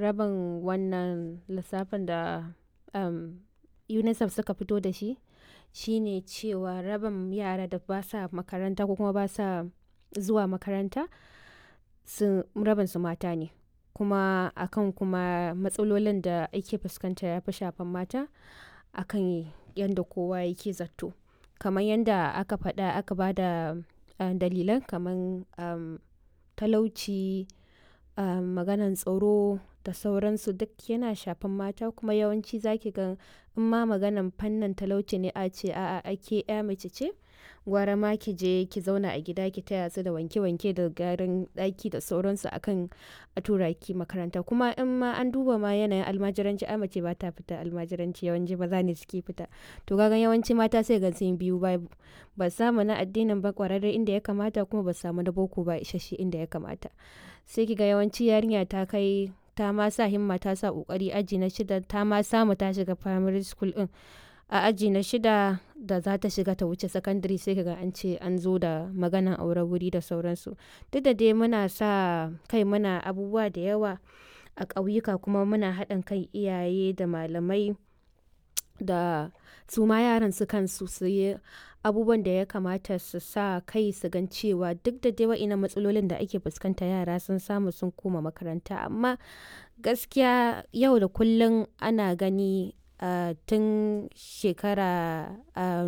rabin wannan lissafin da um, unicef suka fito da shi shine cewa rabin yara da ba sa makaranta ko kuma ba sa zuwa makaranta su rabin su mata ne kuma akan kuma matsalolin da ake fuskanta ya fi shafan mata akan yadda kowa yake zato kamar yadda aka faɗa aka ba da uh, dalilan kamar um, talauci um, maganan tsaro da sauransu duk yana shafan mata kuma yawanci zaki ga in ma maganan fannin talauci ne a ce a'a ake ya mace ce gwara ma ki je ki zauna a gida ki taya su da wanke-wanke da garin ɗaki da sauransu akan a tura ki makaranta kuma in ma an duba ma yanayin almajiranci a mace ba ta fita almajiranci yawanci maza ne suke fita to kaga yawanci mata sai ga sun biyu babu ba samu na addinin ba kwararre inda ya kamata kuma ba samu na boko ba isasshe inda ya kamata sai kiga yawanci yarinya ta kai ta ma sa himma ta sa kokari aji na shida ta ma samu ta shiga primary school din a aji na shida da za ta shiga ta wuce secondary sai kaga an ce an zo da maganan aure wuri da sauransu duk da dai muna sa kai muna abubuwa da yawa a ƙauyuka kuma muna haɗin kan iyaye da malamai da su ma yaran su kansu su yi abubuwan da ya kamata su sa kai su gan cewa duk da dai wa'ina matsalolin da ake fuskanta yara sun samu sun koma makaranta amma gaskiya yau da kullum ana gani uh, tun shekara uh,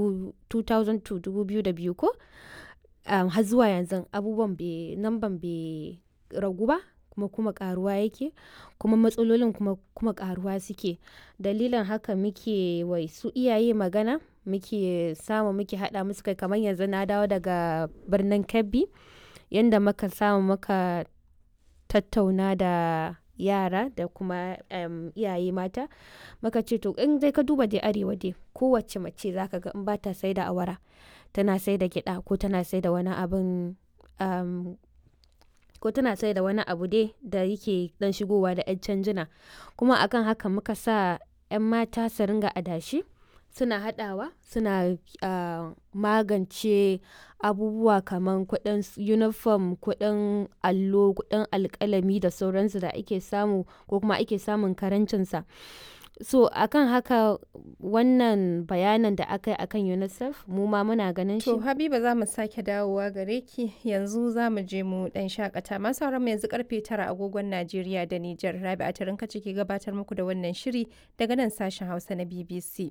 2002 ko um, har zuwa yanzu abubuwan namban bai ragu ba kuma kuma karuwa yake kuma matsalolin kuma kuma karuwa suke dalilin haka muke wai su iyaye magana muke samu muke hada musu kai kamar yanzu na dawo daga birnin kebbi yadda muka samu muka tattauna da yara da kuma um, iyaye mata muka ce to in dai ka duba dai arewa dai kowace mace zaka ga in ba ta sai da awara tana sai da gyada ko tana sai da wani abin um, ko tana sai da wani abu dai da yake dan shigowa da 'yan canjina kuma akan haka muka sa 'yan mata su ringa adashi suna hadawa suna uh, magance abubuwa kamar kudin uniform kudin allo kudin alkalami da sauransu da ake samu ko kuma ake samun karancinsa so akan haka wannan bayanan da aka yi akan unicef mu ma muna ganin shi to habiba za mu sake dawowa gare ki yanzu za mu je mu dan shakata masu sauran mu yanzu karfe tara agogon najeriya da nijar rabi a tarin kace ke gabatar muku da wannan shiri daga nan sashen hausa na bbc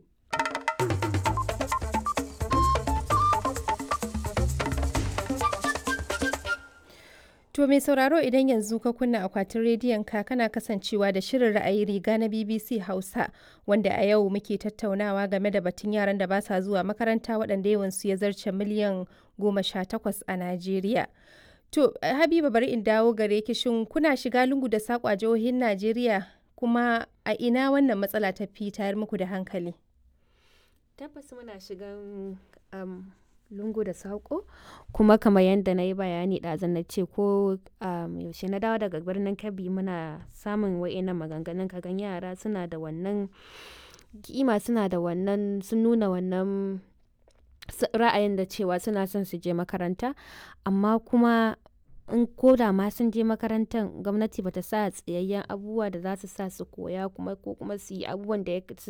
To mai sauraro idan yanzu ka kunna akwatin rediyon ka kana kasancewa da shirin ra'ayi riga na BBC Hausa wanda a yau muke tattaunawa game da batun yaran da ba sa zuwa makaranta waɗanda yawansu ya zarce miliyan goma sha takwas a Najeriya. To Habiba bari in dawo gare ki shin kuna shiga lungu da saƙo a jihohin Najeriya kuma a ina wannan matsala ta fi tayar muku da hankali? Tabbas muna shigan um, lungu da saƙo kuma kamar yadda na yi bayani ɗazan na ce ko um, yaushe na dawo daga birnin kebbi muna samun wa'innan maganganun kagan yara suna da wannan kima suna da wannan sun nuna wannan ra'ayin da cewa suna son su je makaranta amma kuma in ko da ma sun je makarantar gwamnati bata sa tsayayyen abubuwa da za su sa su koya kuma ko kuma su yi abubuwan da su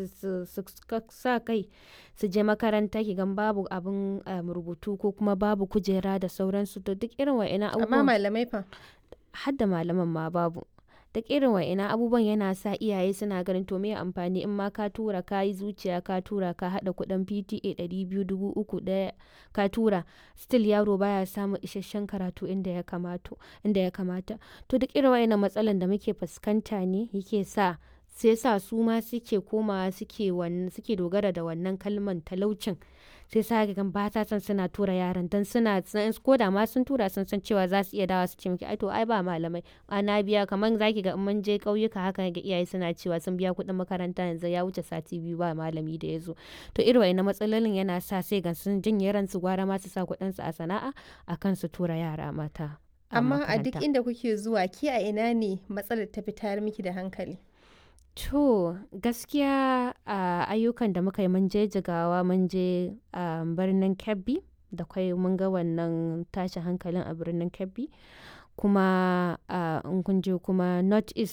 sa kai su je makaranta ki gan babu abin rubutu ko kuma babu kujera da sauransu to duk irin wa'ina abubuwan amma malamai fa har da malaman ma babu duk irin wa'ina abubuwan yana sa iyaye suna ganin to me amfani in ma ka tura ka yi zuciya ka tura ka hada kudin PTA ɗari biyu dubu uku ɗaya ka tura still yaro baya samun isasshen karatu inda ya kamato inda ya kamata to duk irin wa'ina matsalan da muke fuskanta ne yake sa sai sa su ma suke komawa suke suke dogara da wannan kalman talaucin sai sa ga ba ta san suna tura yaran dan suna ko da ma sun tura sun san cewa za su iya dawa su ce miki ai to ai ba malamai ana biya kamar zaki ga in mun je kauyuka haka ga iyaye suna cewa sun biya kuɗin makaranta yanzu ya wuce sati biyu ba malami da ya zo to irin wa'ina matsalolin yana sa sai ga sun jinye ransu gwara ma su sa kuɗin su a sana'a akan su tura yara mata amma a duk inda kuke zuwa ki a ina ne matsalar ta fi tayar miki da hankali To gaskiya a ayyukan da muka yi mun je jigawa mun je a birnin Kebbi da kwai mun ga wannan tashin hankalin a birnin Kebbi kuma in kun je kuma North East